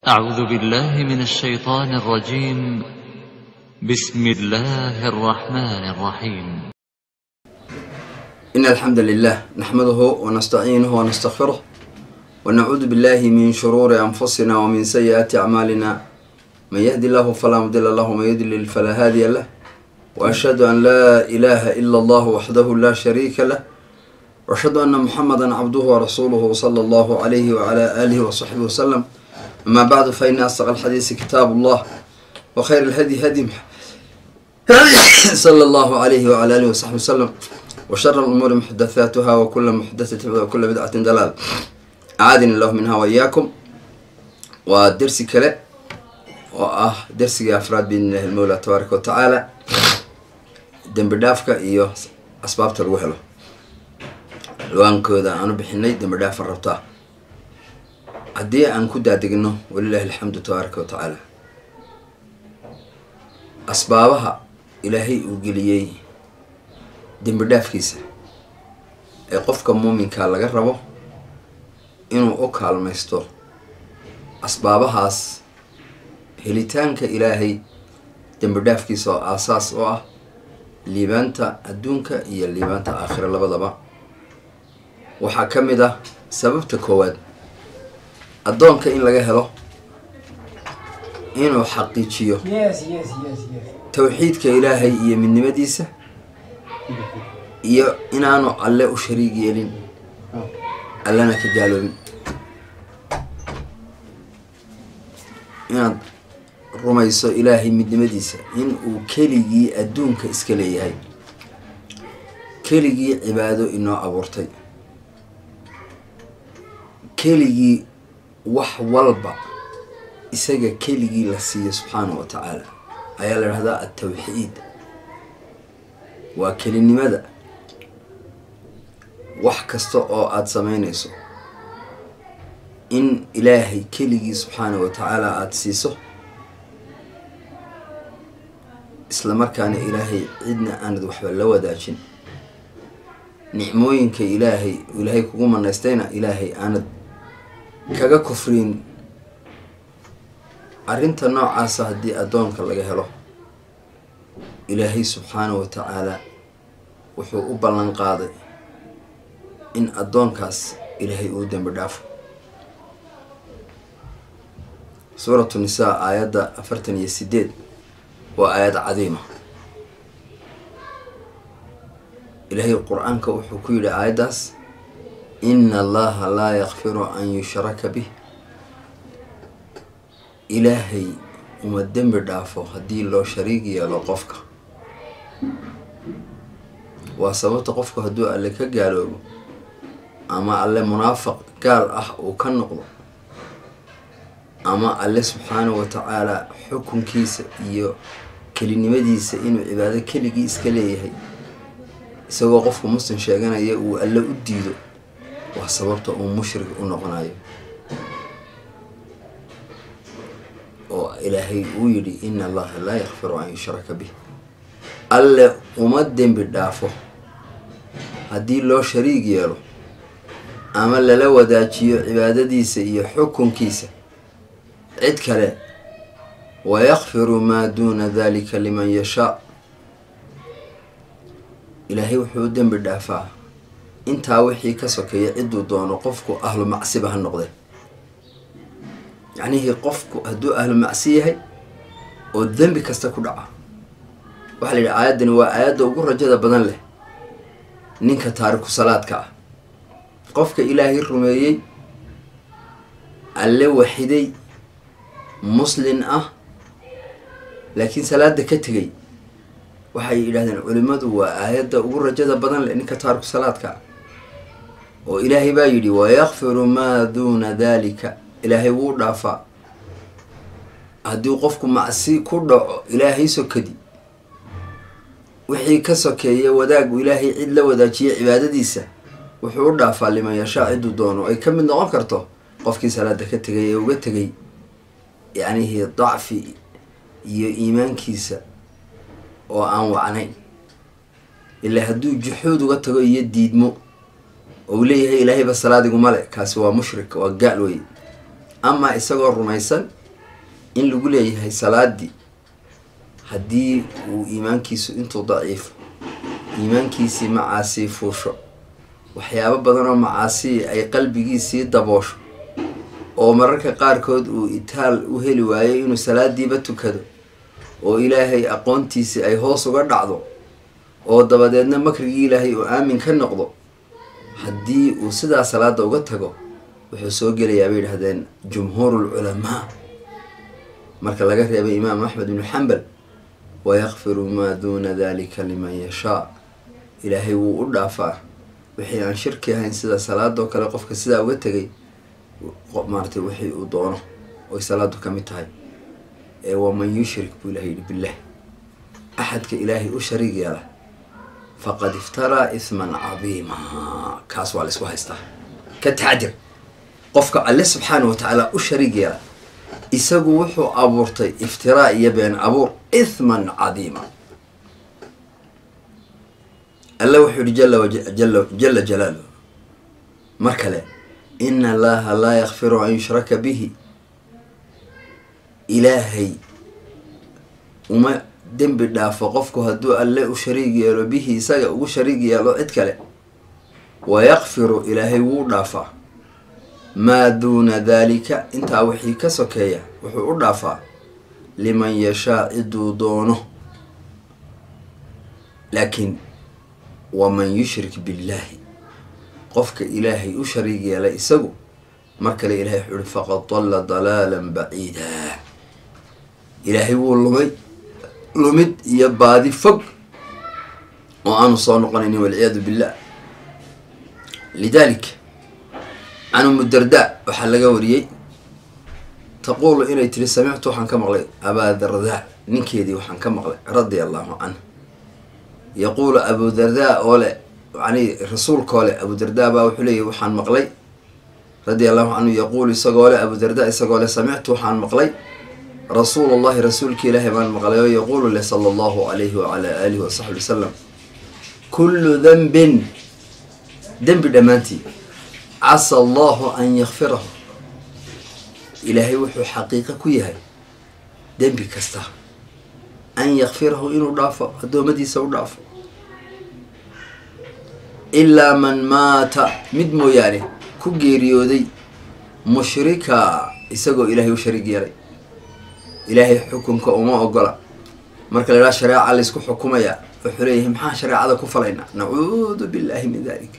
أعوذ بالله من الشيطان الرجيم بسم الله الرحمن الرحيم إن الحمد لله نحمده ونستعينه ونستغفره ونعوذ بالله من شرور أنفسنا ومن سيئات أعمالنا من يهدي الله فلا مضل له ومن يضلل فلا هادي له وأشهد أن لا إله إلا الله وحده لا شريك له وأشهد أن محمدا عبده ورسوله صلى الله عليه وعلى آله وصحبه وسلم أما بعد فإن أصدق الحديث كتاب الله وخير الهدي هدي صلى الله عليه وعلى آله وصحبه وسلم وشر الأمور محدثاتها وكل محدثة بدعة وكل بدعة دلال أعاذني الله منها وإياكم ودرس كله وآه درس أفراد بإذن الله المولى تبارك وتعالى dembi dhaafka iyo asbaabta lagu helo dhawaankooda aanu bixinay dembi dhaafa rabtaa haddii aan ku daadegno walilahi alxamdu tabaaraka wa tacaala asbaabaha ilaahay uu geliyey dembi dhaafkiisa ee qofka muuminkaa laga rabo inuu u kaalmaysto asbaabahaas helitaanka ilaahay dembi dhaafkiisa oo aasaas oo ah liibaanta adduunka iyo liibaanta aakhira labadaba waxaa ka mid ah sababta koowaad addoonka in laga helo inuu xaqiijiyo towxiidka ilaahay iyo midnimadiisa iyo inaanu alle u shariig yeelin allena ka gaaloobin inaad rumayso ilaahay midnimadiisa in uu keligii adduunka iska leeyahay keligii cibaado inoo abuurtay keligii wax walba isaga keligii la siiyo subxaanahu wa tacaala ayaa la dhahdaa altawxiid waa kelinimada wax kasta oo aada sameynayso in ilaahay keligii subxaanahu wa tacaala aada siiso isla markaana ilaahay cidna aanad waxba la wadaajin nicmooyinka ilaahay ilaahay kugu manaystayna ilaahay aanad kaga kufriin arrinta noocaasa haddii addoonka laga helo ilaahay subxaanahu wa tacaala wuxuu u ballan qaaday in addoonkaas ilaahay uu dembi dhaafo suuratu nisaa aayadda afartan iyo sideed waa aayad cadiima ilaahay qur-aanka wuxuu ku yidhi aayaddaas ina allaha laa yakfiru an yushraka bih ilaahay uma dembi dhaafo haddii loo shariig yeelo qofka waa sababta qofku hadduu alle ka gaaloobo ama alle munaafiq gaal ah uu ka noqdo ama alle subxaanahu wa tacaala xukunkiisa iyo kelinimadiisa inuu cibaado keligii iska leeyahay isagoo qofku muslim sheeganaya uu alle u diido waa sababta uu mushrik u noqonayo oo ilaahay uu yidhi ina allaha laa yakfiru an yushraka bih alle uma dembi dhaafo haddii loo shariig yeelo ama lala wadaajiyo cibaadadiisa iyo xukunkiisa cid kale wayakfiru maa duuna dalika liman yashaa ilaahay wuxuu u dembi dhaafaa intaa wixii ka sokeeya ciduu doono qofku ahlu macsiba ha noqde yacnihii qofku hadduu ahlu macsi yahay oo dembi kasta ku dhaca waxaa la yidhi aayaddani waa aayadda ugu rajada badan leh ninka taariku salaadka ah qofka ilaahay rumeeyey alle waxiday muslin ah laakiin salaada ka tegay waxay yidhahdeen culimmadu waa aayadda ugu rajada badan leh ninka taariku salaadka oo ilaahay baa yidhi wayakfiru maa duuna dalika ilaahay wuu dhaafaa haddii qofku macsi ku dhaco ilaahay sokadi wixii ka sokeeya wadaagu ilaahay cid la wadaajiya cibaadadiisa wuxuu u dhaafaa liman yashaa ciduu doono ay ka mid noqon karto qofkii salaada ka tegay ee uga tegay yacnihii dacfi iyo iimaankiisa oo aan wacnayn ilaa hadduu juxuud uga tago iyo diidmo ou leeyahay ilaahayba salaadiguma le kaasi waa mushrik waa gaal wey ama isagoo rumaysan in lagu leeyahay salaadii haddii uu iimaankiisu intuu daciifo iimaankiisii macaasii fuusho waxyaabo badan oo macaasii ay qalbigiisii daboosho oo mararka qaarkood uu itaal u heli waayo inuu salaadiiba tukado oo ilaahay aqoontiisii ay hoos uga dhacdo oo dabadeedna makrigii ilaahay uu aamin ka noqdo haddii uu sidaa salaada uga tago wuxuu soo gelayaa bay yidhahdeen jumhuuru lculamaa marka laga reebay imaam axmed ibnu xambal wayakfiru maa duuna dalika liman yashaa ilaahay wuu u dhaafaa wixii aan shirki ahayn sida salaadoo kale qofka sidaa uga tegay maaratay wixii uu doono oy salaadu ka mid tahay ee waman yushrik buu ilahay yihi billah axadka ilaahay u shariig yeela faqad iftaraa isman cadiima kaas waa la isku haystaa ka taxadir qofka alle subxaana wa tacaala u shariig yeela isagu wuxuu abuurtay iftiraa iyo been abuur ithman cadiima alle wuxuu yihi jala wajala jala jalaaluh mar kale ina allaha laa yakfiru an yushraka bihi ilaahay uma dembi dhaafo qofku hadduu alle u shariig yeelo bihi isaga ugu shariig yeelo cid kale wayakfiru ilaahay wuu dhaafaa maa duuna daalika intaa wixii ka sokeeya wuxuu u dhaafaa liman yashaa ciduu doono laakiin waman yushrik billaahi qofka ilaahay u shariig yeelay isagu mar kale ilahay wuxuu uhi faqad dalla dalaalan baciida ilaahay wuu lumay lumid iyo baadi fog oo aanu soo noqonaynin walciyaadu billah lidalik can umu darda waxaa laga wariyey taquulu inay tiri samictu waxaan ka maqlay abaa darda ninkeedii waxaan ka maqlay radia allahu canhu yaquulu abu darda oo le yani rasuulkoo le abu darda baa wuxuu leeyahy waxaan maqlay radia allahu canhu yaquulu isagoo le abu darda isagoo le samictu waxaan maqlay rasuul allahi rasuulki ilaahay baan maqlay oo yaquulu leh sala allahu alayhi wacalaa aalihi wasaxbi wasalam kullu danbin dembi dhammaantii casa allahu an yakfirahu ilaahay wuxuu xaqiiqo ku yahay dembi kasta an yakfirahu inuu dhaafo addoommadiisa u dhaafo ilaa man maata mid mooyaane ku geeriyooday mushrika isagoo ilaahay u shariig yeelay ilaahay xukunka uma ogola marka la idhaha shareeca laysku xukumayaa wuxuu leeyahay maxaan shareecada ku falaynaa nacuudu billahi min dalik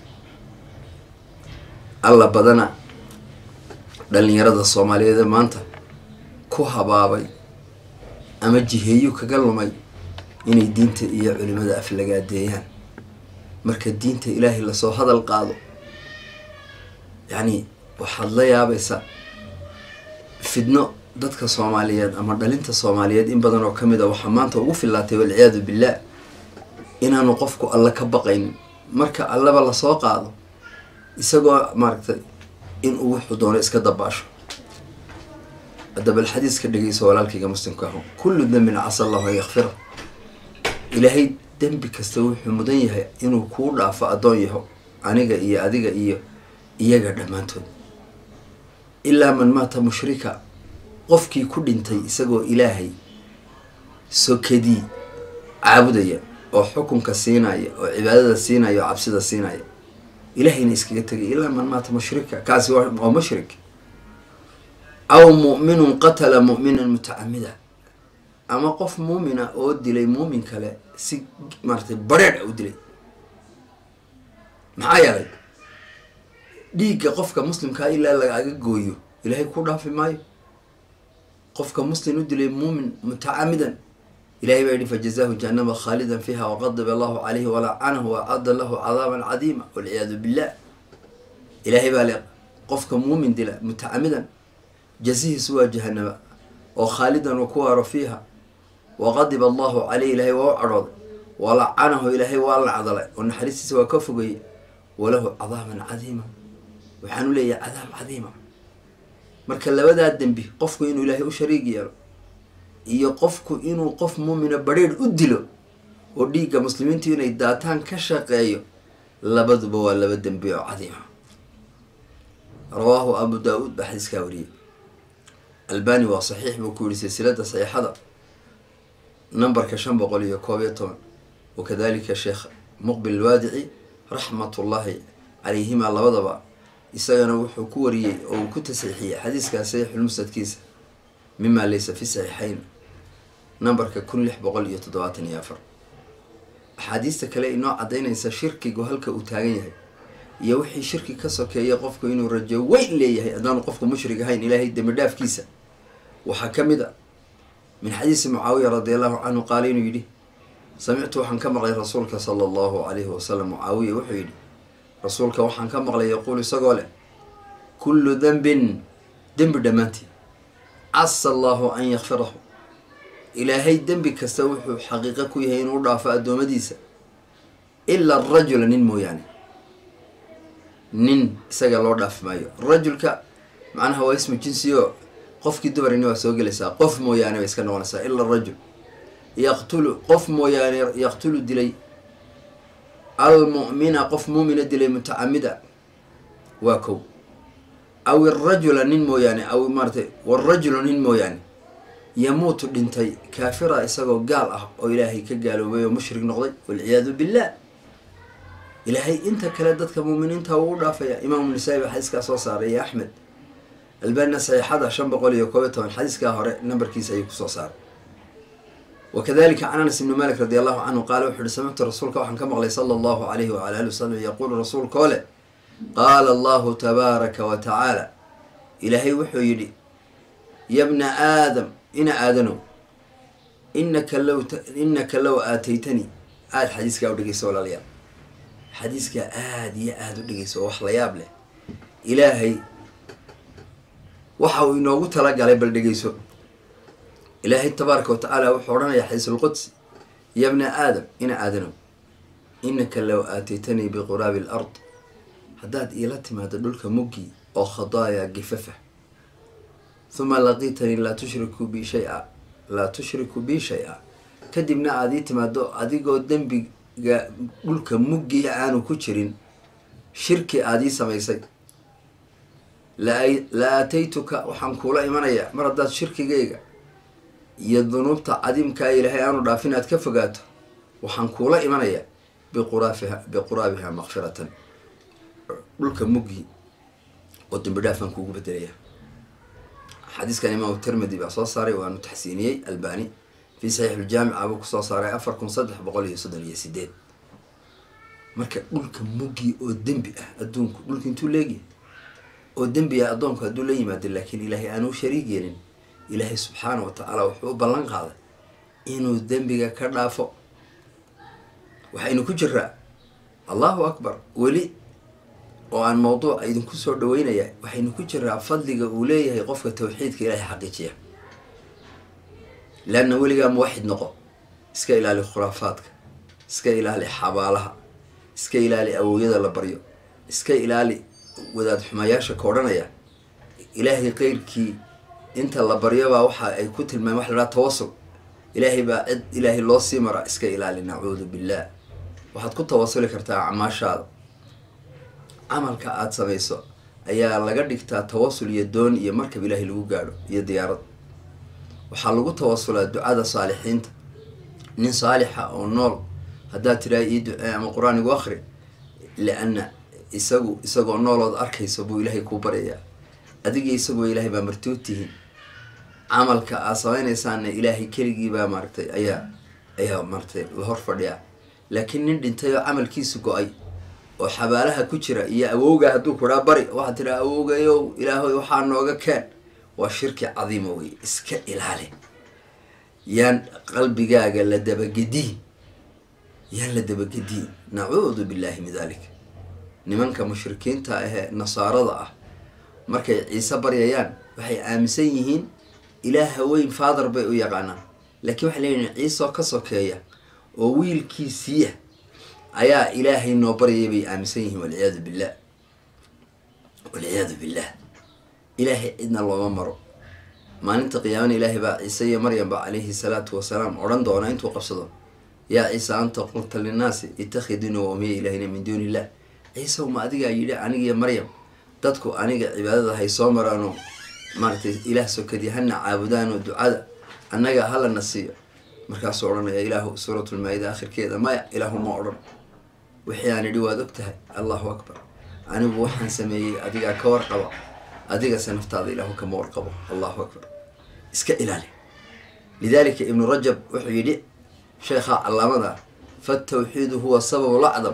alla badana dhalinyarada soomaaliyeed maanta ku habaabay ama jiheeyu kaga lumay inay diinta iyo culimada aflagaadeeyaan marka diinta ilaahay lasoo hadal qaado yacni waxaad la yaabaysaa fidno dadka soomaaliyeed ama dhalinta soomaaliyeed in badan oo kamid a waxaa maanta ugu fillaatay walciyaadu billah inaanu qofku alla ka baqaynin marka allaba lasoo qaado isagoo maaragtay inuu wuxuu doono iska dabaasho haddaba alxadiiska dhegeyso walaalkayga muslimka aho kullu dembin casa allahu an yakfira ilaahay dembi kasta wuxuu mudan yahay inuu kuu dhaafo addoon yaho aniga iyo adiga iyo iyaga dhammaantood ilaa man maata mushrika qofkii ku dhintay isagoo ilaahay sokadii caabudaya oo xukunka siinaya oo cibaadada siinaya oo cabsida siinaya ilahayna iskaga tegay ilaa man maata mushrika kaasi waa mushrik aw mu'minun qatala mu'minan mutacamida ama qof muumina oo dilay muumin kale si maaratay bareedh u dilay maxaa yeelay dhiigga qofka muslimkaa ilaa lagaaga gooyo ilaahay ku dhaafi maayo qofka muslim u dilay muumin mutacamidan ilahay baa yihi fajazaahu jahanama khaalidan fiiha waqadiba allahu calayhi walacanahu waacadda lahu cadaaban cadiima walciyaadu billah ilaahay baa le qofka muumin dila mutacamidan jazihiisu waa jahanaba oo khaalidan uu ku waaro fiiha waqadiba allahu caleyh ilaahay waa u cadhooday walacanahu ilaahay waa lacdalay oo naxariistiisa waa ka fogeeyey walahu cadaaban cadiima waxaanu leeyahay cadaab cadiima marka labadaa dembi qofku inuu ilaahay u shariig yeelo iyo qofku inuu qof muumina barheer u dilo oo dhiigga muslimiintu inay daataan ka shaqeeyo labaduba waa laba dembi oo cadiima rawaahu abu daa-uud baa xadiiskaa wariyey albani waa saxiix buu ku yihi silsilada saxiixada numberka shan boqol iyo koob iyo toban wakadalika sheekh muqbil alwaadici raxmatullaahi calayhima labadaba isagana wuxuu ku wariyey oo uu ku tasxiixiyey xadiiskaa saxiixulmusnadkiisa mima laysa fi saxiixayn numberka kun lix boqol iyo toddobaatan iyo afar axaadiista kale inoo caddaynaysa shirkigu halka uu taagan yahay iyo wixii shirki ka sokeeya qofku inuu rajo weyn leeyahay haddaanu qofku mushrig ahayn ilaahay dembi dhaafkiisa waxaa ka mid a min xadiisi mucaawiya radi allahu canhu qaala inuu yidhi samictu waxaan ka maqlay rasuulka sala allahu calayhi wasalam mucaawiya wuxuu yidhi rasuulka waxaan ka maqlay yaquul isagoo leh kullu dembin dembi dhammaantii casa allahu an yakfirahu ilaahay dembi kasta wuxuu xaqiiqo ku yahay inuu dhaafo addoommadiisa ilaa rajula nin mooyaane nin isaga loo dhaafi maayo rajulka macnaha waa ismu jinsi oo qofkii dumarini waa soo gelaysaa qof mooyaane bay iska noqonaysaa ila rajul yaqtulu qof mooyaane yaqtulu dilay almu'mina qof muumina dilay mutacamida waa kow aw irajula nin mooyaane aw maaratay warajulu nin mooyaane yamuutu dhintay kaafira isagoo gaal ah oo ilaahay ka gaaloobay oo mushrig noqday walciyaadu billah ilaahay inta kale dadka muuminiinta wuu u dhaafaya imaamu nisaa-i baa xadiiskaa soo saaray iyo axmed albanina saxiixada shan boqol iyo koob iyo toban xadiiskaa hore nambarkiisa ayuu kusoo saaray wakadalika can anas ibni malik radi allahu canhu qaala wuxu uhi samictu rasuulka waxaan ka maqlay sala allahu alayhi wala ali wasalam yaquulu rasuulka oo leh qaala allahu tabaaraka wa tacaala ilaahay wuxuu yidhi yabna aadam ina aadanow inaka low inaka low aataytanii aada xadiiskaa u dhegeyso walaalayaal xadiiskaa aada iyo aada u dhegeyso oo wax la yaab leh ilaahay waxa uu inoogu talagalay bal dhegeyso ilaahay tabaaraka wa tacaala wuxuu odhanayaa xadiisulqudsi yabna aadam ina aadanow inaka low aataytanii biquraabi alard haddaad iila timaado dhulka muggi oo khadaaya gifafa huma laqiitanii laa tushriku bi shay-a laa tushriku bi shay-a kadibna aada ii timaado adigoo dembiga dhulka muggi aanu ku jirin shirki aada ii samaysay la aataytuka waxaan kuula imanayaa mar haddaad shirkigayga iyo dunuubta cadiimkaa ilaahay aanu dhaafin aad ka fogaato waxaan kuula imanayaa biquraafiha biquraabiha makfiratan dhulka muggi oo dembi dhaafaan kuugu bedelaya xadiiskan imaamu tirmidi baa soo saaray waanu taxsiiniyey albani fii saxiixuljaamica buu kusoo saaray afar kun saddex boqol iyo soddon iyo sideed marka dhulka muggi oo dembi ah adduunku dhulka intuu leegyahay oo dembi ah addoonku hadduu la yimaado laakiin ilaahay aanuu shariig yeelin ilaahay subxaana wa tacaala wuxuu u ballan qaaday inuu dembiga ka dhaafo waxaynu ku jiraa allahu akbar weli oo aan mawduuca idinku soo dhaweynaya waxaynu ku jiraa fadliga uu leeyahay qofka tawxiidka ilaahay xaqiijiya leanna weligaa muwaxid noqo iska ilaali khuraafaadka iska ilaali xabaalaha iska ilaali awowyada la baryo iska ilaali wadaad xumayaasha ka odhanaya ilaahay qeyrkii inta la baryobaa waxa ay ku tilmaameen waxa la dhaha tawasul ilaahay baa cid ilaahay loo sii maraa iska ilaali nacuudu billah waxaad ku tawasuli kartaa acmaashaada camalka aada samayso ayaa laga dhigtaa tawasul iyo doon iyo markab ilaahay lagu gaadho iyo diyaarad waxaa lagu tawasulaa ducada saalixiinta nin saalixa oo nool haddaad tiraa ii ducee ama qur-aan igu akri lianna isagu isagoo noolood arkayso buu ilaahay kuu baryayaa adiga isagoo ilaahay baa martood tihiin camalka aad sameynaysaana ilaahay keligiibaa maaragtay ayaa ayaa maaragtay la hor fadhiyaa laakiin nin dhintay oo camalkiisu go-ay oo xabaalaha ku jira iyo awowga hadduu kuraa bari waxaad tiraa awowgayow ilaahoy waxaa nooga keen waa shirki cadiima wey iska ilaali yaan qalbigaaga la dabagediin yaan la dabagediin nacuudu billaahi min dalik nimanka mushrikiinta ahee nasaarada ah markay ciise baryayaan waxay aaminsan yihiin ilaaha weyn father bay u yaqaanaan laakiin waxay leeyihin ciiseoo ka sokeeya oo wiilkiisiiya ayaa ilaahay noo baryay bay aaminsan yihiin walciyaadu billah walciyaadu billah ilaahay cidna looma maro maalinta qiyaamana ilaahay baa ciise iyo maryamba calayhi salaatu wasalaam odhan doona intuu qabsado yaa ciise anta qulta linnaasi ittakhidunii wa umiya ilaahina min duuni illah ciise uma adigaa yidhi anigiyo maryam dadku aniga cibaadada hay soo maraanoo maaragtay ilaah sokadii hana caabudaanoo ducada annaga halana siiyo markaasuu odhanaya ilaahu suuratulmaa-ida akhirkeeda maya ilaahu ma odhan wixii aan idhi waad og tahay allahu akbar anigu waxaan sameeyey adigaa ka warqaba adigase naftaada ilaahu kama warqabo allahu akbar iska ilaali lidalika ibnu rajab wuxuu yidhi sheekha calaamada fatawxiidu huwa sababu lacdam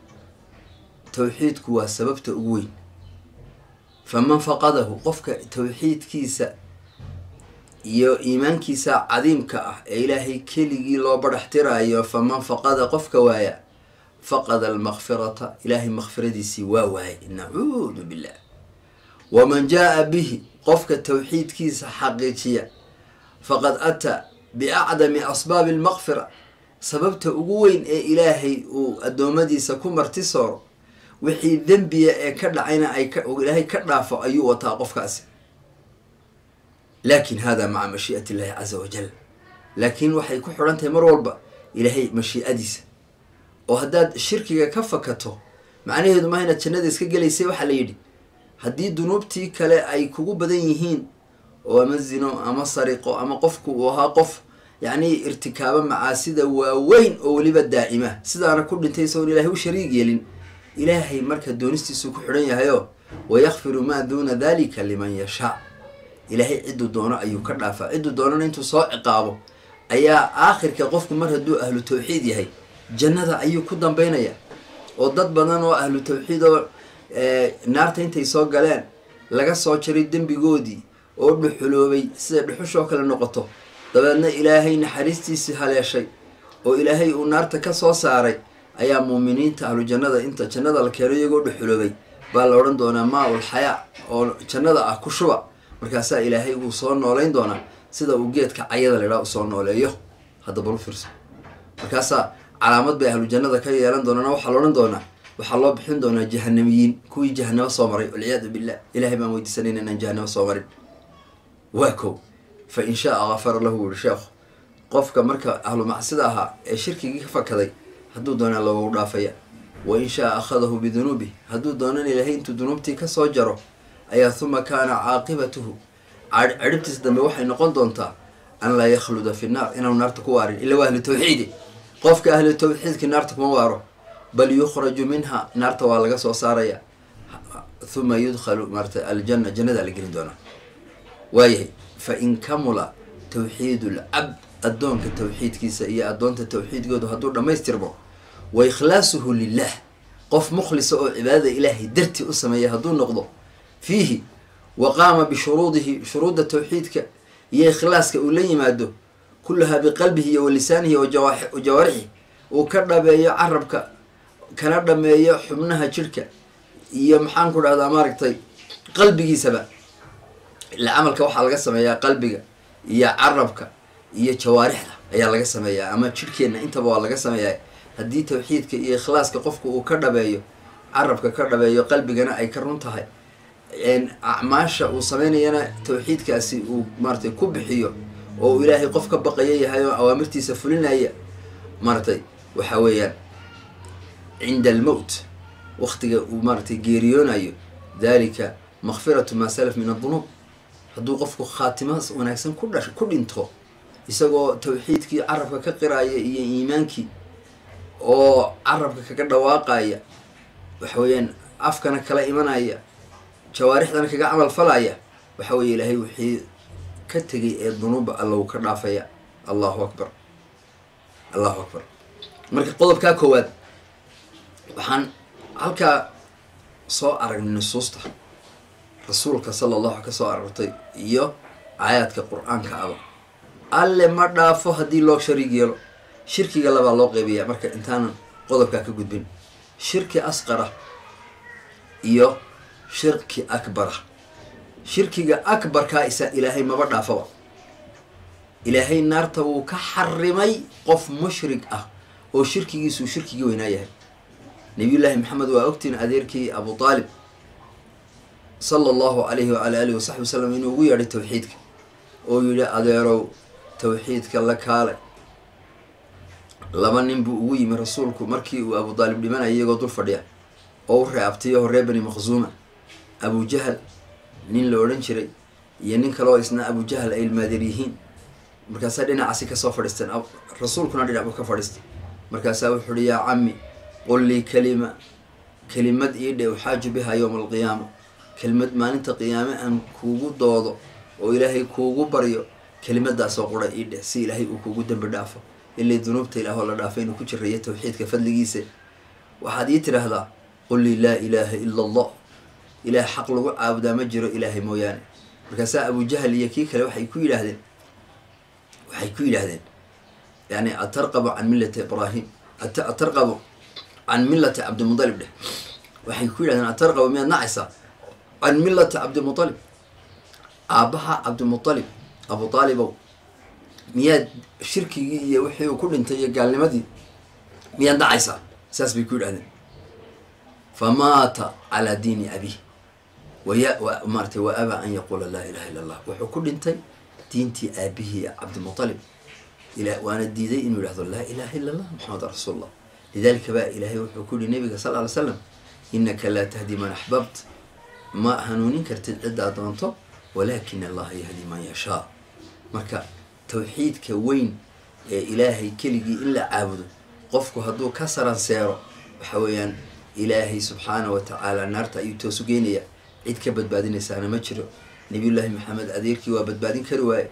tawxiidku waa sababta ugu weyn faman faqadahu qofka tawxiidkiisa iyo iimaankiisa cadiimka ah ee ilaahay keligii loo badhaxtiraayo faman faqada qofka waaya faqada almakfirata ilaahay makfiradiisii waa waayay nacuudu billah waman jaa bihi qofka tawxiidkiisa xaqiijiya faqad ataa biacdami asbaabi almaqfira sababta ugu weyn ee ilaahay uu addoommadiisa ku marti sooro wixii dembiya ee ka dhacayna ay ilaahay ka dhaafo ayuu wataa qofkaasi laakin hada maca mashii'ati illahi casa wajal laakiin waxay ku xidhan tahay mar walba ilaahay mashiicadiisa oo haddaad shirkiga ka fakato macnaheedu maaha inaad jannada iska gelaysay waxaa la yidhi haddii dunuubtii kale ay kugu badan yihiin oo ama zino ama sariqo ama qofku uu ahaa qof yacni irtikaabo macaasida waaweyn oo weliba daa'ima sidaana ku dhintay isagoon ilaahay u shariig yeelin ilaahay marka doonistiisuu ku xidhan yahayoo wayakfiru maa duuna dalika liman yashaa ilaahay cidduu doono ayuu ka dhaafaa cidduu doonana intuu soo ciqaabo ayaa aakhirka qofku mar hadduu ahlu tawxiid yahay jannada ayuu ku dambaynaya oo dad badan oo ahlu tawxiid oo naarta intay soo galeen laga soo jaray dembigoodii oo dhuxuloobay sida dhuxushoo kale noqoto dabeedna ilaahay naxariistiisii haleeshay oo ilaahay uu naarta ka soo saaray ayaa muuminiinta ahlu jannada inta jannada la keeno iyagoo dhuxuloobay baa la odhan doonaa maa-ul xayaa oo jannada ah ku shuba markaasaa ilaahay uu soo nooleyn doonaa sida uu geedka cayada laydhaa u soo nooleeyo hadda balu fiirso markaasaa calaamad bay ahlu jannada ka yeelan doonaan waxaa la odhan doonaa waxaa loo bixin doonaa jahanamiyiin kuwii jahanamo soo maray walciyaadu billah ilahay baan weydiisanayna inaan jahanamo soo marin waa kow fa in shaa gafara lahu wuhi sheekhu qofka marka ahlu macsida ahaa ee shirkigii ka fakaday hadduu doonaa loogu dhaafaya wa in shaa akhadahu bidunuubih hadduu doonana ilaahay intuu dunuubtii kasoo jaro ayaa huma kaana caaqibatuhu cadhibtiisa dambe waxay noqon doontaa an laa yakhluda fi naar inaanu naarta ku waarin ila waa ahlu tawxiidi qofka ahlu tawxiidkii naarta kuma waaro bal yukhraju minha naarta waa laga soo saaraya huma yudkhalu maarata aljanna jannada la gelin doonaa waayahay fa in kamula tawxiidu lcabd addoonka tawxiidkiisa iyo addoonta tawxiidkoodu hadduu dhammaystirmo wa ikhlaasuhu lilah qof mukhlisa oo cibaadada ilaahay dartii u sameeya hadduu noqdo fiihi wa qaama bishuruudihi shuruudda tawxiidka iyo ikhlaaska uu la yimaado kullahaa biqalbihi iyo wa lisaanihi wa jawaarixi uu ka dhabeeyo carabka kana dhameeyo xubnaha jidhka iyo maxaan ku dhahdaa maaragtay qalbigiisaba ila camalka waxaa laga sameeyaa qalbiga iyo carabka iyo jawaarixda ayaa laga sameeyaa ama jidhkeenna intaba waa laga sameeyaa haddii tawxiidka iyo ikhlaaska qofku uu ka dhabeeyo carabka ka dhabeeyo qalbigana ay ka run tahay acmaasha uu sameynayana tawxiidkaasi uu maaratay ku bixiyo oo uu ilaahay qof ka baqaya yahay oo awaamirtiisa fulinaya maaratay waxa weeyaan cinda almowt waqtiga uu maaratay geeriyoonayo dalika makfiratu maa salaf min adunuub hadduu qofku khaatimaas wanaagsan ku dhash ku dhinto isagoo tawxiidkii carabka ka qiraaya iyo iimaankii oo carabka kaga dhawaaqaya waxa weeyaan afkana kala imanaya jawaarixdana kaga camal falaya waxa weeye ilaahay wixii ka tegay ee dunuuba allow ka dhaafaya allahu akbar allahu akbar marka qodobkaa koowaad waxaan halkaa soo aragnay nusuusta rasuulka sala allahu ka soo arortay iyo aayaadka qur-aanka aba alle ma dhaafo haddii loo shariig yeelo shirkiga labaa loo qeybiyaa marka intaanan qodobkaa ka gudbin shirki asqara iyo shirki akbara shirkiga akbarkaa isa ilaahay maba dhaafaba ilaahay naarta wuu ka xarimay qof mushrig ah oo shirkigiisuu shirkigii weynaa yahay nabiyullaahi maxamed waa ogtiin adeerkii abu aalib sala allahu alayhi waala alihi wasaxbi wasalam inuu ugu yeedhay tawxiidka oo yihi adeerow tawxiidka la kaale laba nin buu ugu yimi rasuulku markii uu abu aalib dhimanaya iyagoo dul fadhiya oo u reeabtayo horee bani maqsuuma abujahal nin la odhan jiray iyo nin kaleo isna abujahal ay ilmaadeer yihiin markaasaa dhinacaasi kasoo fadhiisteen rasuulkuna dhinac buu ka fadhiistay markaasaa wuxu uhi yaa cami qul lii kalima kelimad ii dhe uxaaju biha yowma alqiyaama kelimad maalinta qiyaame aan kuugu doodo oo ilaahay kuugu baryo kelimadaasoo qura ii dheh si ilaahay uu kuugu dembi dhaafo ilay dunuubta ilaahoo la dhaafay inuu ku jiraya tawxiidka fadligiisa waxaad ii tidhaahdaa qul lii laa ilaaha ila allah ilaah xaq lagu caabudaa ma jiro ilaahay mooyaane markaasaa abujahal iyo kii kale waxay ku yidhaahdeen waxay ku yidhaahdeen yani atarqabu can millati ibraahim atarqabu can millati cabdimudalib dheh waxay ku yidhahdeen atarqabu miyaad nacaysaa can millati cabdimualib aabbaha cabdimualib abu aalibow miyaad shirkigii iyo wixii uu ku dhintay iyo gaalnimadii miyaad nacaysaa saas bay ku yidhahdeen famaata calaa diini abih waya maaratay wa abaa an yaquula laa ilaha illa allah wuxuu ku dhintay diintii aabihii cabdimualib waana diiday inuu yidhahdo laa ilaha illa allah maxamed rasuulullah lidalika baa ilaahay wuxuu ku yihi nabiga sal ly slam inaka laa tahdi man axbabt ma hanuunin kartid ciddaa doonto walakin allaha yahdi man yashaa marka tawxiidka weyn ee ilaahay keligii in la caabudo qofku hadduu ka saranseero waxa weeyaan ilaahay subxaana wa tacaala naarta ayuu toosu geenaya cid ka badbaadinaysaana ma jiro nabiyullaahi maxamed adeerkii waa badbaadin kari waaye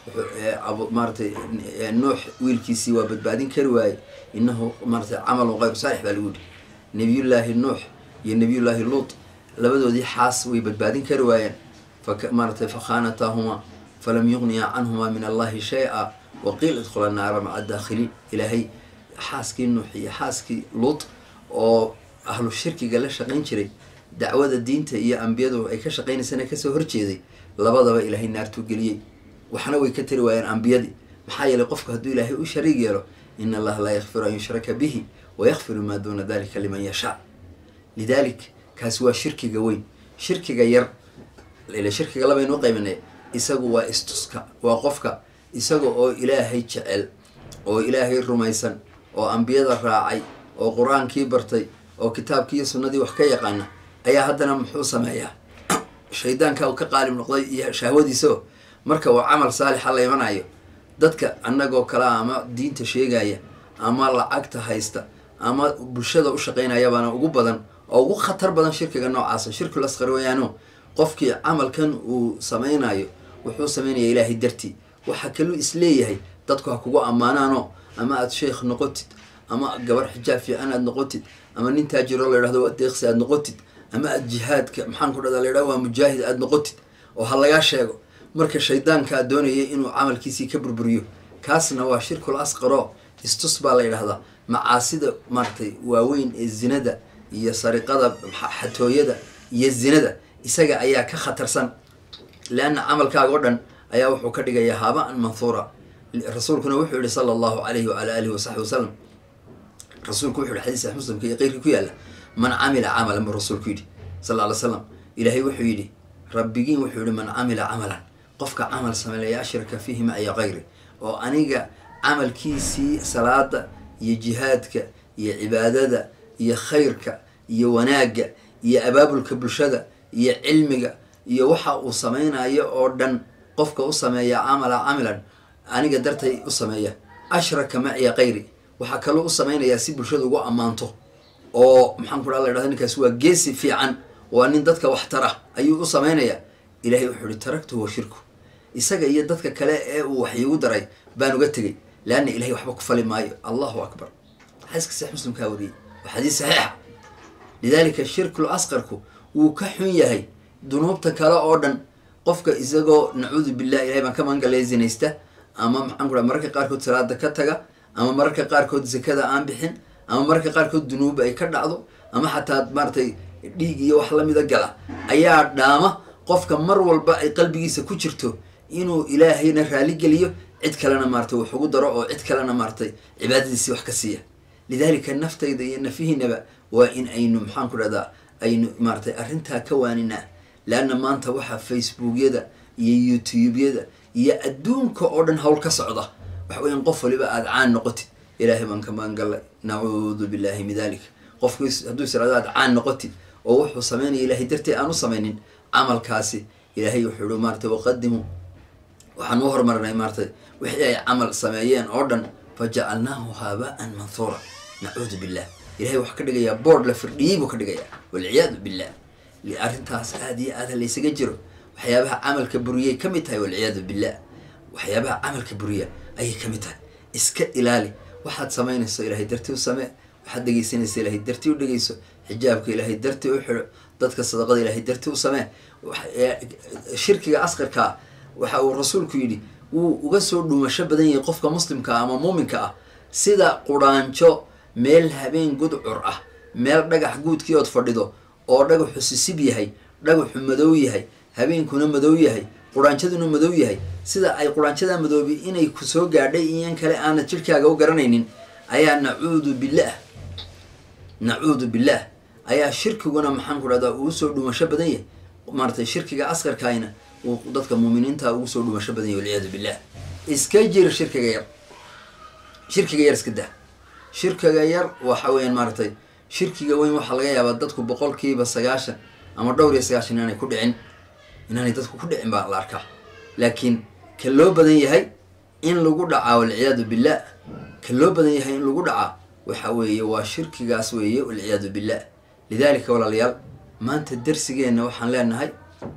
maaratay nuux wiilkiisii waa badbaadin kari waaye inahu maaratay camalun kayru saalix baa lagu yihi nabiyullaahi nuux iyo nabiyullaahi luut labadoodii xaas way badbaadin kari waayeen maaratay fakhaanataahumaa falam yuqniya canhumaa min allahi shay-a waqiil idkhula naara maca daakhiliin ilaahay xaaskii nuux iyo xaaskii luut oo ahlu shirkiga la shaqayn jiray dacwada diinta iyo ambiyadu ay ka shaqaynaysana kasoo horjeeday labadaba ilaahay naartuu geliyey waxna way ka tari waayeen ambiyadii maxaa yeelay qofku hadduu ilaahay u shariig yeelo in allaha laa yakfiru an yushraka bihi wayakfiru maa duuna dalika liman yashaa lidalik kaasi waa shirkiga weyn shirkiga yar ila shirkiga labaynuu qaybinay isagu waa istuska waa qofka isaga oo ilaahay jecel oo ilaahay rumaysan oo ambiyada raacay oo qur-aankii bartay oo kitaabkii iyo sunnadii wax ka yaqaana ayaa haddana muxuu sameeyaa shaydaanka uu ka qaalib noqday iyo shahwadiisao marka uu camal saalixa la imanayo dadka annagoo kale a ama diinta sheegaya ama lacagta haysta ama bulshada u shaqaynayabaana ugu badan oo ugu khatar badan shirkiga noocaasa shirkul asqar weeyaano qofkii camalkan uu samaynayo wuxuu samaynaya ilaahay dartii waxaa kaluu isleeyahay dadku ha kugu ammaanaano ama aada sheekh noqotid ama gabar xijaab fiican aada noqotid ama nin taajiro la yidhahdo waa deeqsi aada noqotid ama aada jihaadka maxaan ku dhahda la yidhahdo waa mujaahid aada noqotid oo ha lagaa sheego marka shaydaankaa doonaya inuu camalkiisii ka burburiyo kaasna waa shirkul asqaro istus baa la yidhahdaa macaasida maaragtay waaweyn ee zinada iyo sariqada xatooyada iyo zinada isaga ayaa ka khatarsan leanna camalkaaga o dhan ayaa wuxuu ka dhigayaa haabaan manhuura rasuulkuna wuxuu yihi sala allahu calayhi waala alihi wasaxbi wasalam rasuulku wuxu yihi xadiis sax muslimka iyo qeyrkii ku yaalla man camila camalan buu rasuulku yidhi sal lla ly slam ilaahay wuxuu yidhi rabbigiin wuxuu yihi man camila camalan qofka camal sameeya ashraka fiihi macya kayri oo aniga camalkiisii salaada iyo jihaadka iyo cibaadada iyo khayrka iyo wanaagga iyo abaabulka bulshada iyo cilmiga iyo waxa uu sameynayo oo dhan qofka u sameeya camala camilan aniga dartay u sameeya ashraka macya kayri waxaa kaloo u sameynayaa si bulshada ugu ammaanto oo maxaan ku dhaa la ydhahda ninkaas waa geesi fiican waa nin dadka wax tara ayuu u sameynayaa ilahay wuxuu ihi taraktu wa shirku isaga iyo dadka kale ee uu wax iigu daray baan uga tegay leanna ilahay waxba ku fali maayo allahu akbar xadiiska sax muslimkaa wariyey waa xadiis saxiixa lidalika shirkul asqarku wuu ka xun yahay dunuubta kale oo dhan qofka isagoo nacuudu billah ilahay baan ka magangalaya zinaysta ama maxaan ku raa mararka qaarkood salaada ka taga ama mararka qaarkood zakada aan bixin ama mararka qaarkood dunuuba ay ka dhacdo ama xataa maaratay dhiig iyo wax lamida gala ayaa dhaama qofka mar walba ay qalbigiisa ku jirto inuu ilaahayna raaligeliyo cid kalena maaratay wax ugu daro oo cid kalena maaratay cibaadadiisii wax ka siiya lidalika naftayda iyo nafihiinaba waa in aynu maxaan ku dhahdaa aynu maaratay arrintaa ka waaninaa leanna maanta waxaa facebookyada iyo youtubeyada iyo adduunka oo dhan hawl ka socda waxa weyan qof waliba aada caan noqotid ilaahay baan ka magangallay nacuudu billahi min dalik qofku hadduu israado aad caan noqotid oo wuxuu sameynaya ilaahay dartii aan u samaynin camalkaasi ilaahay wuxuu ihi maaratay waqadimuu waxaan u hormarnay maaratay wixii ay camal sameeyeen oo dhan fa jacalnaahu haaba'an manhuura nacuudu billah ilahay waxaa ka dhigayaa boord la firdhiyey buu ka dhigayaa walciyaadu billah arrintaas aada iyo aada laysaga jiro waxyaabaha camalka buriyay ka mid tahay walciyaadu billah waxyaabaha camalka buriya ayay ka mid tahay iska ilaali waxaad samaynayso ilaahay dartii u samee waxaad dhegeysanaysa ilaahay dartii u dhegeyso xijaabka ilaahay dartii u xidho dadka sadaqada ilaahay dartii u samee shirkiga asqarkaa waxa uu rasuulku yidhi wuu uga soo dhuumasho badan yahay qofka muslimka ah ama muuminka ah sida quraanjo meel habeen gudcur ah meel dhagax guudkii ood fadhido oo dhagaxu sisib yahay dhagaxu madow yahay habeenkuna madow yahay quraanjaduna madow yahay sida ay quraanjada madoobi inay ku soo gaadhay iyan kale aanad jirhkaaga u garanaynin ayaa nacuudu billah nacuudu billah ayaa shirkiguna maxaan ku dhahdaa ugu soo dhuumasho badan yahay maaratay shirkiga askarkaayna uu dadka muuminiinta ugu soo dhuumasho badan yahy walciyaadu billah iska jir shirkiga yar shirkiga yar iska dah shirkiga yar waxa weeyaan maaratay shirkiga weyn waxaa laga yaabaa dadku boqolkiiba sagaashan ama dhowr iyo sagaashan inaanay ku dhicin inaanay dadku ku dhicin baa la arkaa laakiin ka loo badan yahay in lagu dhacaa walciyaadu billah ka loo badan yahay in lagu dhacaa waxa weeye waa shirkigaas weeye walciyaadu billah lidaalika walaalayaal maanta darsigeenna waxaan leenahay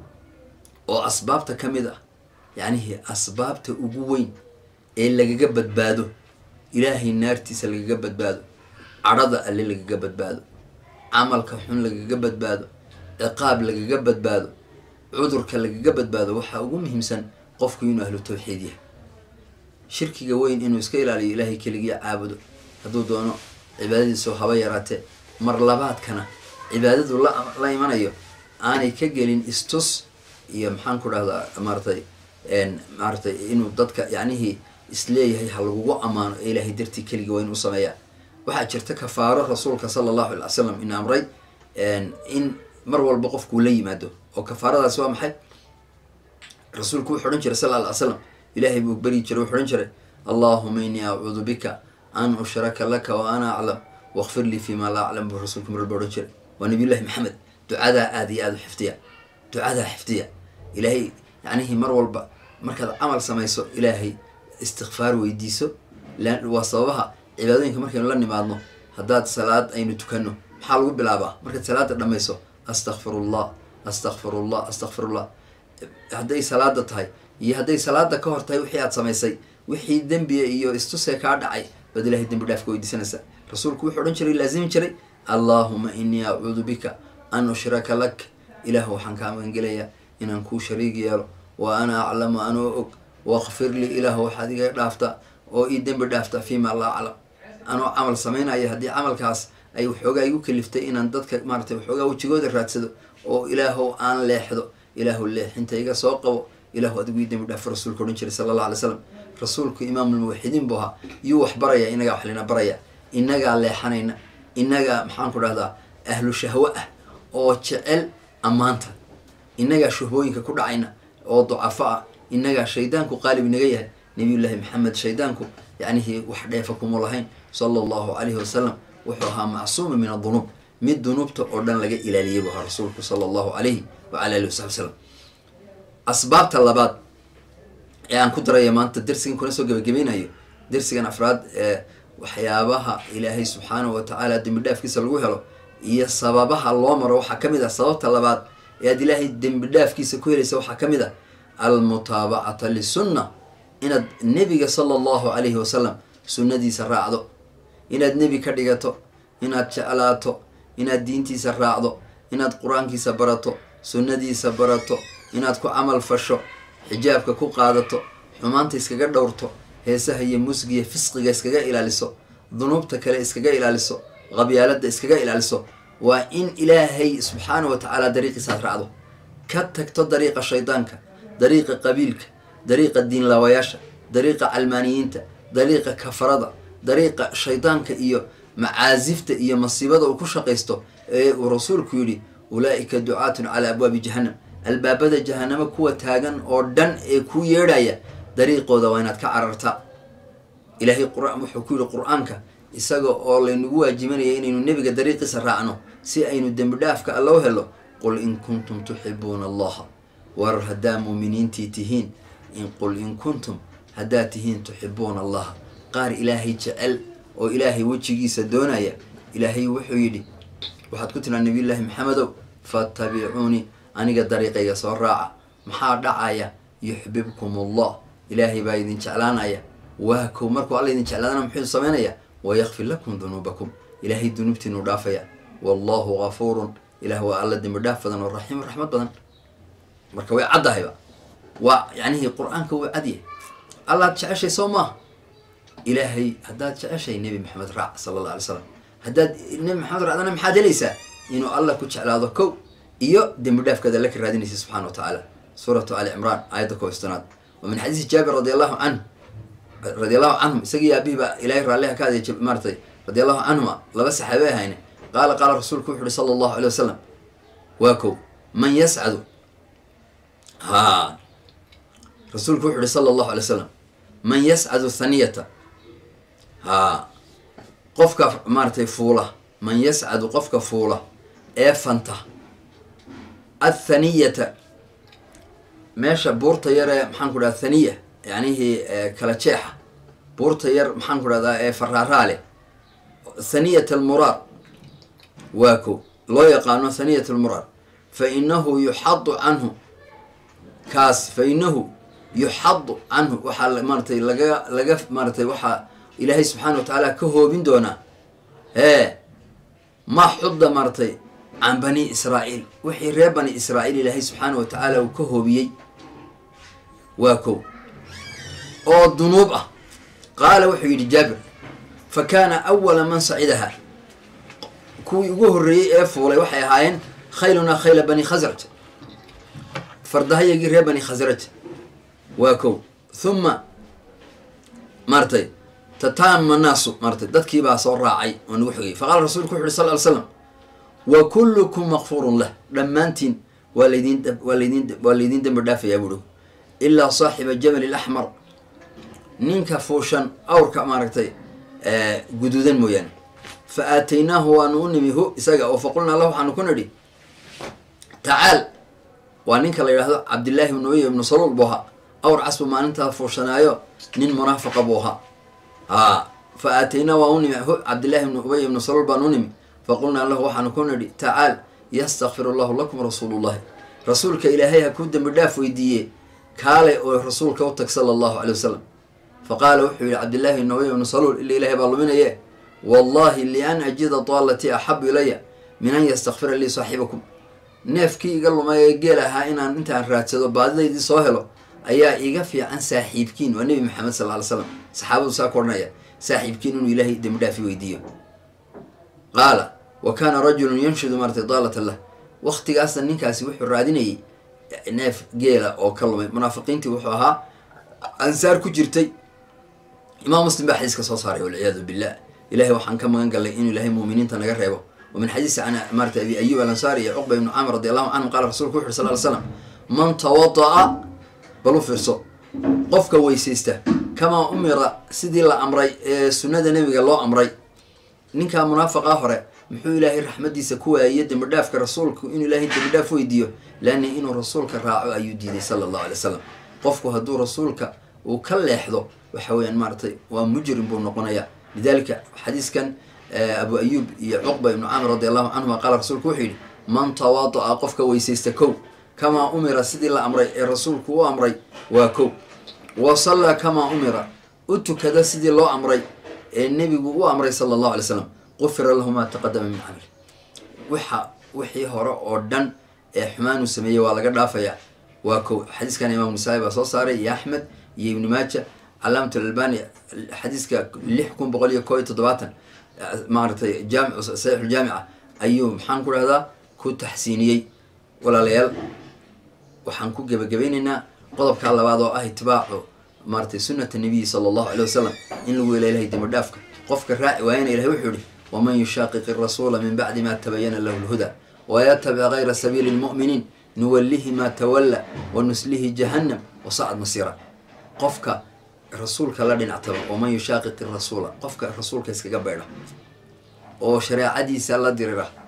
oo asbaabta ka mid ah yacnihii asbaabta ugu weyn ee lagaga badbaado ilaahay naartiisa lagaga badbaado cadhada alle lagaga badbaado camalka xun lagaga badbaado ciqaab lagaga badbaado cudurka lagaga badbaado waxaa ugu muhiimsan qofku inuu ahlu tawxiid yahay shirkiga weyn inuu iska ilaaliyo ilaahay keligii caabudo hadduu doono cibaadadiisu haba yaraatee mar labaadkana cibaadadu la la imanayo aanay ka gelin istus iyo maxaan ku dhahdaa maaratay maaratay inuu dadka yacnihii isleeyahay ha lagugu ammaano ee ilaahay dartii keligii waa inuu sameeyaa waxaa jirta kafaaro rasuulka sala allahu alay slam in amray in mar walba qofkuu la yimaado oo kafaaradaasi waa maxay rasuulku wuxu odhan jiray sal alla ly slam ilaahay buu beri jiray wuxu odhan jiray allahuma inii acuudu bika an ushraka laka wa ana aclam wakfir lii fi ma laa aclam buu rasuulku mar walba odhan jiray waa nabiyullahi maxamed ducadaa aada iyo aada u xifdiya ducadaa xifdiya ilaahay yacnihii mar walba markaad camal samayso ilaahay istikfaar weydiiso waa sababaha cibaadooyinka markaynu la nimaadno haddaad salaad aynu tukanno maxaa lagu bilaabaa markaad salaada dhamayso astakfirullah astakfirullah astakfirullah hadday salaada tahay iyo hadday salaada ka hor tahay wixii aad samaysay wixii dembiga iyo istusee kaa dhacay baad ilahay dembi dhaafka weydiisanaysaa rasuulku wuxuu odhan jiray laazimi jiray allaahuma inii acuudu bika an ushraka lak ilaah waxaan kaa magangelayaa inaan kuu shariig yeelo wa ana aclamu anoo og wakfir lii ilaah waxaad iga dhaafta oo ii dembi dhaafta fiima laa aclam anoo camal samaynaya haddii camalkaas ay waxoogaa igu kaliftay inaan dadka maaratay waxoogaa wejigooda raadsado oo ilaahow aan leexdo ilaahu leexinta iga soo qabo ilaahu adigu ii dembi dhaafo rasuulka odhan jiray sala allah alay slam rasuulku imaamulmuwaxidiin buu ahaa yuu wax baraya inagaa wax lina baraya inagaa leexanayna inagaa maxaan ku dhahdaa ahlu shahwo ah oo jecel ammaanta inagaa shuhbooyinka ku dhacayna oo ducafo ah inagaa shaydaanku qaalib inaga yahay nabiyullaahi maxamed shaydaanku yacnihii wax dheefa kuma lahayn sala allahu calayhi wasalam wuxuu ahaa macsuuma min adunuub mid dunuubta oo dhan laga ilaaliyay buu ahaa rasuulku sala allahu calayhi wacala alihi wasaxbi wasalam asbaabta labaad ee aan ku daraya maanta dersigan kuna soo gebagabaynayo dersigan afraad ee waxyaabaha ilaahay subxaanahu wa tacaala dembi dhaafkiisa lagu helo iyo sababaha loo maro waxaa ka mid ah sababta labaad ee aad ilaahay dembi dhaafkiisa ku helaysa waxaa ka mid ah almutaabacata lisunna inaad nebiga sala allahu calayhi wasalam sunnadiisa raacdo inaad nebi ka dhigato inaad jeclaato inaad diintiisa raacdo inaad qur-aankiisa barato sunnadiisa barato inaad ku camal fasho xijaabka ku qaadato xumaanta iskaga dhowrto heesaha iyo musgiya fisqiga iskaga ilaaliso dunuubta kale iskaga ilaaliso qabyaalada iskaga ilaaliso waa in ilaahay subxaana wa tacaala dariiqiisa aad raacdo ka tagto dariiqa shaydaanka dariiqa qabiilka dariiqa diinlaawayaasha dariiqa calmaaniyiinta dariiqa kafarada dariiqa shaydaanka iyo macaasifta iyo masiibada uu ku shaqaysto ee uu rasuulku yidhi ulaa'ika ducaatun calaa abwaabi jahannam albaabada jahanamo kuwa taagan oo dhan ee ku yeedhaya dariiqooda waa inaad ka carartaa ilaahay qur-aan wuxuu ku yidhi qur-aanka isaga oo laynagu waajibanaya inaynu nebiga dariiqiisa raacno si aynu dembi dhaafka alla u helo qul in kuntum tuxibuuna allaha war haddaa muuminiintii tihiin in qul in kuntum haddaad tihiin tuxibuuna allaha qaar ilaahay jecel oo ilaahay wejigiisa doonaya ilaahay wuxuu yidhi waxaad ku tiraa nabiyullaahi maxamedow fattabicuunii aniga dariiqayga soo raaca maxaa dhacaya yuxbibkum allah ilaahay baa idin jeclaanaya waa kow markuu alla idin jeclaadana muxuu sameynaya wayakfir lakum dunuubakum ilaahay dunuubtiinuu dhaafaya wallahu gafuurun ilaah waa alla dembi dhaaf badan oo raxiim raxmad badan marka way caddahayba waa yacnihii qur-aanka wuu cadyahay allaad jeceshay soo maaha ilaahay haddaad jeceshay nebi maxamed raac sala alla alay slam haddaad nebi maxamed raacdana maxaad helaysaa inuu alla ku jeclaado kow iyo dembi dhaafkaad alla ka raadinaysa subxana wa tacaala suuratu ali cimraan aayadda kooistanaad wa min xadiisi jaabir radi allahu canhu radi allahu canhum isagii aabihii baa ilahay raalliha ka aday maaratay radi allahu canhuma laba saxaabe ahayne qaala qaala rasuulku wuxu uhi sala allahu alay wasalam waa kow man yascadu ha rasuulku wuxu uhi sala allahu alay wasalam man yascadu thaniyata ha qofka maaratay fuula man yascadu qofka fuula ee fanta athaniyata meesha buurta yar ee maxaan ku dhaha thaniya yacnihii kala jeexa buurta yar maxaan ku dhahdaa ee faraaraale thaniyat almuraar waa ko loo yaqaano thaniyat almuraar fa inahu yuxadu canhu kaas fa inahu yuxadu canhu waxaa maaratay laga laga maaratay waxaa ilaahay subxaana wa tacaala ka hoobin doonaa ee ma xudda maaratay can bani israa'iil wixii reer bani israa'iil ilaahay subxaana wa tacaala uu ka hoobiyey waa kow oo dunuub ah qaala wuxuu yidhi jaabir fa kaana awala man sacidaha kuwii ugu horreeyey ee fuulay waxay ahaayeen khaylunaa khayla bani khasraj fardahayagii reer bani khasraj waa kow huma maaratay tataama naasu maaratay dadkiibaa soo raacay oo nagu xogay faqaala rasuulku wuxu uhi sal ly slam wa kullukum makfuurun lah dhammaantiin waa laydin waa laydin waa laydiin dembi dhaafayaa buuhi ilaa saaxiba jabal ilaxmar ninka fuushan awrka maaragtay guduudan mooyaane fa aataynaahu waanu u nimi hu isaga oo faqulnaa lah waxaanu ku nidhi tacaal waa ninka la yidhahdo cabdillaahi ibnu ubay ibnu saluul buu ahaa awr casbu maalintaa fuushanaayo nin munaafiqa buu ahaa haa fa aataynaa waan u nimi hu cabdillahi ibnu ubay ibnu saluul baan u nimi faqulnaa lahu waxaanu ku nidhi tacaal yastakfir allahu lakum rasuulullahi rasuulka ilaahay ha kuu dembi dhaaf weydiiye kaale oo rasuulka u tag sala allahu calay wasalam fa qaala wuxuu yihi cabdillaahi ibnu ubay ibnu saluul ila ilahay baa luminaye wallahi lian ajida daalatii axabu ilaya min an yastakfira lii saaxibakum neefkii iga lumay ee geel ahaa inaan intaan raadsado baadidaydii soo helo ayaa iga fiican saaxiibkiin waa nebi maxamed sal ly slam saxaabadu saa ku odhanaya saaxiibkiin inuu ilaahay dembi dhaafi weydiiyo qaala wa kaana rajulun yanshudu maaratay daalata lah waktigaasna ninkaasi wuxuu raadinayay neef geela oo ka lumay munaafiqiintii wuxuu ahaa ansaar ku jirtay imaam muslim baa xadiiska soo saaray walciyaadu billah ilahay waxaan ka magan gallay inuu ilahay muuminiinta naga reebo wa min xadiisi can maarata abi ayub alansaari iyo cuqba ibnu camr radi allahu canhum qaala rasulku wuxu uri sal ly slam man tawada'a bal u fiirso qofka weysaysta kamaa umira sidii la amray ee sunnada nebiga loo amray ninkaa munaafiqaa hore muxuu ilaahay raxmadiisa ku waayey dembi dhaafka rasuulku inuu ilaahay dembi dhaaf weydiiyo laanna inuu rasuulka raaco ayuu diiday sala allahu alay wasalam qofku hadduu rasuulka uu ka leexdo waxa weeyaan maaratay waa mujrim buu noqonayaa lidalika xadiiskan abu ayuub iyo cuqba ibnu camr radi allahu canhuma qaala rasuulku wuxuu yidhi man tawaada'a qofka weysaysta kow kamaa umira sidii la amray ee rasuulku u amray waa kow wa sallaa kamaa umira u tukada sidii loo amray ee nebigu u amray sala allahu alay slam qufira lahu maa taqadama min camri waxa wixii hore oo dhan ee xumaan uu sameeyey waa laga dhaafayaa waa kow xadiiskan imaam nasaa-i baa soo saaray iyo axmed iyo ibnu maaja calaamat alalbani xadiiska lix kun boqol iyo koo iyo toddobaatan maaratay jaami saxiixuljaamica ayuu maxaan ku dhahdaa ku taxsiiniyey walaalayaal waxaan ku gebagabaynaynaa qodobkaa labaad oo ah itibaacu maaratay sunnata nabiyi sala allahu alay wasalam in lagu hela ilahay dembi dhaafka qofka raaci waayana ilahay wuxuu yihi waman yushaaqiq irasuula min bacdi ma tabayana lahu lhuda wayatabic gayra sabiili lmu'miniin nuwallihi maa tawalla wa nuslihi jahannam wasacad masiira qofka rasuulka la dhinactaba waman yushaaqiq irasuula qofka rasuulka iskaga beydha oo shareecadiisa la dirira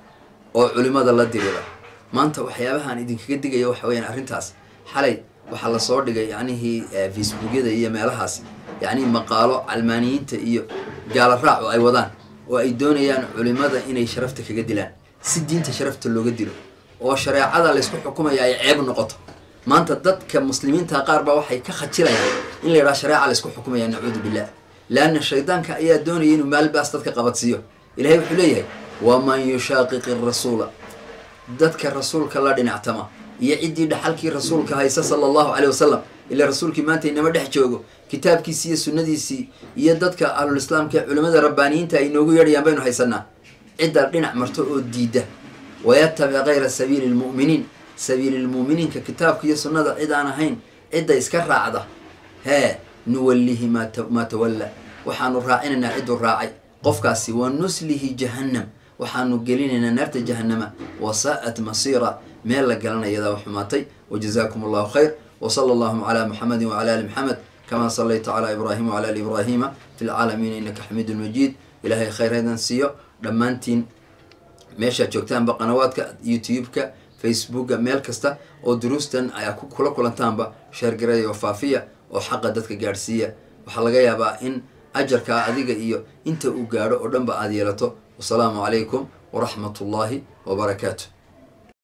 oo culimada la dirira maanta waxyaabahaan idinkaga digaya waxa weyaan arrintaas xalay waxaa lasoo dhigay yacnihii facebookyada iyo meelahaas yacnihi maqaalo calmaaniyiinta iyo gaala raac oo ay wadaan oo ay doonayaan culimada inay sharafta kaga dilaan si diinta sharafta looga dilo oo shareecada laysku xukumaya ay ceeb noqoto maanta dadka muslimiinta qaar baa waxay ka khajilayaan in la yidhaha shareeca laysku xukumaya nacuudu billah leanna shaydaanka ayaa doonaya inuu maalbaas dadka qabadsiiyo ilahay wuxuu leeyahay waman yushaaqiqi rasuula dadka rasuulka la dhinactama iyo ciddii dhaxalkii rasuulka haysa sala allahu caleyh wasalam ilaa rasuulkii maanta inama dhex joogo kitaabkiisii iyo sunnadiisii iyo dadka ahlulislaamka ee culimmada rabbaaniyiinta ay noogu yeedhayaan baynu haysanaa cidda dhinac marto oo diida wayatabic kayra sabiili lmu'miniin sabiililmu'miniinka kitaabka iyo sunnada cid aan ahayn cidda iska raacda hee nuwallihi maa tawalla waxaanu raacinaynaa cidduu raacay qofkaasi wa nuslihi jahannam waxaanu gelinaynaa naarta jahannama wasaa'at masiira meel la galanayadaa xumaatay wajazaakum allahu khayr wsala allahuma calaa muxamedi wcala ali maxamed kama salayta calaa ibraahima wcala ali ibraahima fi lcaalamiina innaka xamiidun majiid ilaahay khayr haydan siiyo dhammaantiin meeshaad joogtaanba qanawaadka youtube-ka facebooka meel kasta oo duruustan ayaa kula kulantaanba sheergaraya oo faafiya oo xaqa dadka gaadhsiiya waxaa laga yaabaa in ajarkaa adiga iyo inta uu gaadho oo dhanba aada yeelato wasalaamu calaykum waraxmat ullaahi wabarakaatu